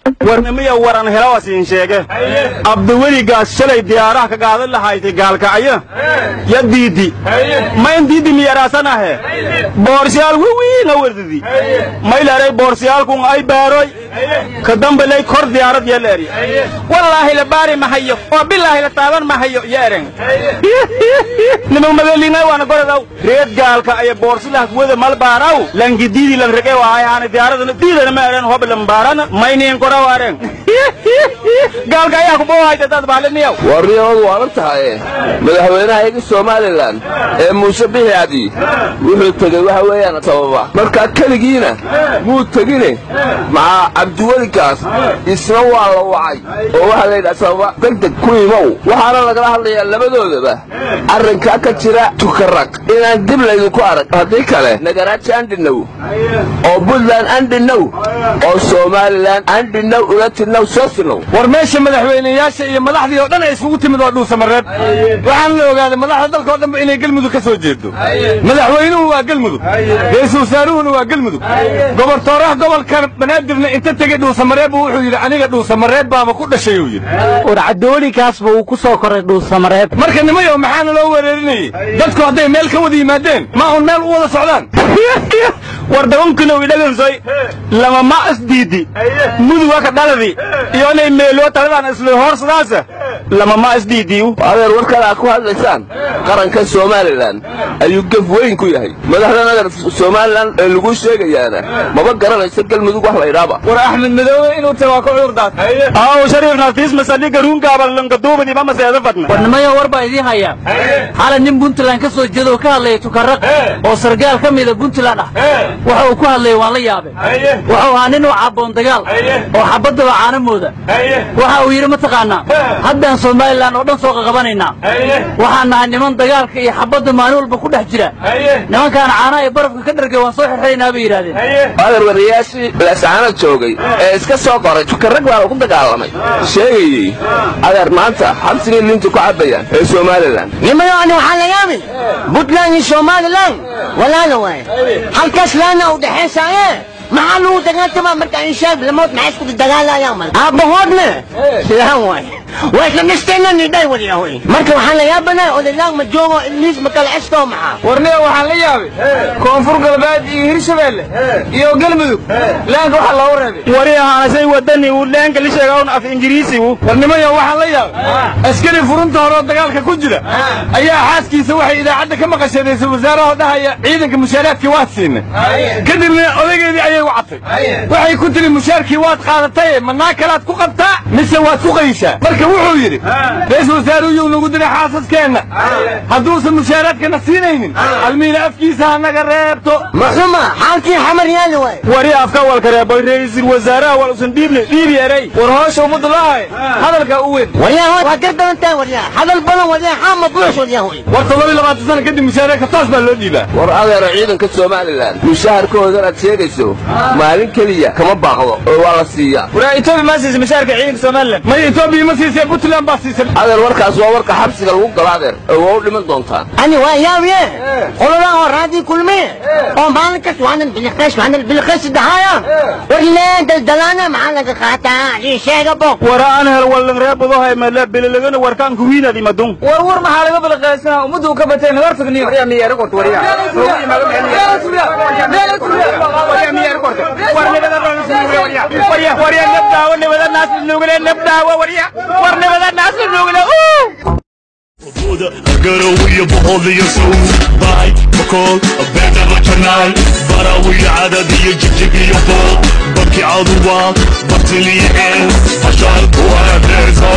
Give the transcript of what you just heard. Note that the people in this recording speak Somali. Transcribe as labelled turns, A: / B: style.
A: warnimiya waran helawasiin sheege abdiweligaas shalay diyaaraha ka qaadan lahayti gaalkacyo ya diidi ma in diidi miyaraasanahe boorsiyaal wiwiina werdidi maylaray boorsiyaalkun ay baaroy ka dambalay kor diyaarad yeleeri wallaahi la baari mahayo oo bilaahi la taaban mahayo yeeren niman magalina waana gorodaw reed gaalka ay boorsilah wada malbaaraw langi diidi lan rege waayaana diyaaradana diidana ma eren hob lambaarana mayniin koraw aren gaalka ayaa ku boohayta dad baaliniyaw
B: warniyamadu waalan tahaye madaxweynaha iga somalilan ee muuse bixi cadi wuxuu tegey waxa weeyaan sababa markaa keligiina muu tegine maxaa cabdiweligaas isna waa la wacay oo waxaa la yidhaha sababa degdeg ku imow waxaana lagala hadlayaa labadoodaba arrinkaa ka jira tukaraq inaan dib laydinku arag haddii kale nagaraaji andhinow oo buntland andhinow oo somalilan andhinow ulatinow soosinow
C: war meesha madaxweyneyaasha iyo madaxdii oo dhan ay isugu timid waa dhuusamareeb waxaan la ogaaday madaxda dalka oo dhanba inay gelmudug ka soo jeedo madaxweynuhu waa gelmudug ra-iisul wasaaruhuna waa gelmudug gobortooraha gobolkan banaadirna inta tegey dhuusamareeb wuxuu yidhi aniga dhuusamareeb baaba ku dhashay uu yidhi
D: war cabdiwelikaasba uu ku soo koray dhuusamareeb
C: marka nimayow maxaana loo wereerinayey dadku hadday meel ka wada yimaadeen ma un meel u wada socdaan
A: war dabankinow idhagansoy lama ma isdiidi muduga ka dhaladi iyonay meeloo taladan isla hoorsadaasa lama ma isdiidiyu
B: adeer warkan aad ku hadlaysaan qaranka somalilan ayuu gef weyn ku yahay madaxdan adeer somalilan ee lagu sheegayaana maba garanaysa galmudug wax laydhaaba
C: war axmed madoobe inuu tago waa ka cudur daat
A: aw shariif naftiis masaliga ruungaaba langaduubadi ma maseeda fadna
D: warnimayo war baa idiin hayaa xalay nin puntland ka soo jeeda oo ka hadlaya tukaraq oo sargaal ka mida puntland ah waxa uu ku hadlayay waan la yaabay wuxuu ahaa nin u caboon dagaal oo xabaddaba caanamooda waxa uu yidhi mataqaanaa haddaan somalilan oo dhan soo qaqabanaynaa waxaan nahay niman dagaalka iyo xabadda maalin walba ku dhex jira nimankaan caanaha iyo barafka ka dhargay waan soo xirxiraynaa bay yidhahdeen
B: adeer wariyaashii laascaanad joogay ee iska soo qoray tukarag baa lagu dagaalamay sheegayey adeer maanta xabsigay liinta ku cabbayaan ee somalilan
E: nimayo ani waxaa la yaabay puntland iyo somalilan walaala waaye halkaas laana u dhexaysaaye maxaa lagu dagaaltamaa marka inshaad lamood maxay isku dagaalayaan mal aabbahoodna sidaa waaye waa isla dhisteenna nidhay waliyahoy marka waxaan la yaabanaa odaylaag ma joogo ilmiis ma kala cestoo maxaa
C: warniga waxaan la yaabay koonfur galbeed iyo hirshabeelle iyo galmudug laanka waxaa loogu reebay
A: wari ahaanasay wadani uu leenka la sheegawn af ingiriisigu
C: warnimayo waxaan la yaabay askari furunta hore oo dagaalka ku jira ayaa xaaskiisa waxay idaacadda ka maqashadaysay wasaaraha dhahaya ciidanka mushaaraadkii waad siinay kadibna odaygeedii ayay wacatay waxay ku tiri mushaarkii waad qaadatay manaa kalaad ku qabtaa mise waad ku qayshaa marka wuxuu yidhi ra-iisul wasaaruyuu nagu diray xaasaskeenna hadduusan mushaaraadkana siinaynin almiina afkiisa hanaga reebto
E: maxuma xaalkii xamar yaali waaye
A: wari afka walka reeboy ra'iisul wasaaraha wal usan dhiibne dhiibi eray
C: war hoosha ummadda laahay hadalkaa u weyn
E: waryahoy waa gar badan tahay waryaa hadal badan waryaa xaama buux waryahoy
C: war toddoba labaatan sana kadib mushaaraadka toos baa loo dhiibaa
B: war adeero ciidanka somalilan mushaharkoodan aad sheegayso maalin keliya kama baaqdo oo waa la siiyaa
A: waraa etoobiya ma siisa mushaarka ciidanka somalilan
C: may etoobiya ma siisee puntland baa siisay
B: adeer warkaas waa warka xabsiga lagu galo adeer oo waa u dhiman doontaan
E: ani waa yaabiye qoladan oo raadii kulmiye oo maalin kasta waanan biliqays waanan biliqays dahaaya war leen daldalaana maxaa laga qaataa ii sheega bo
A: wara aan hel wallan reebudohay mala bililagana warkaan kuwiinadi madun
C: war war maxaa laga bilaqaysana ummaddu ka batay nagar tagniyo
A: warya nabdaawo nabada naasla nuugale nabdaawo warya war nabada naasla nuugale
F: Buda, قروية بهولية سوس باي بكل بينا رجناي براوية عددية جبجبية فوق بكي عضوات بطلية عين عشان قوة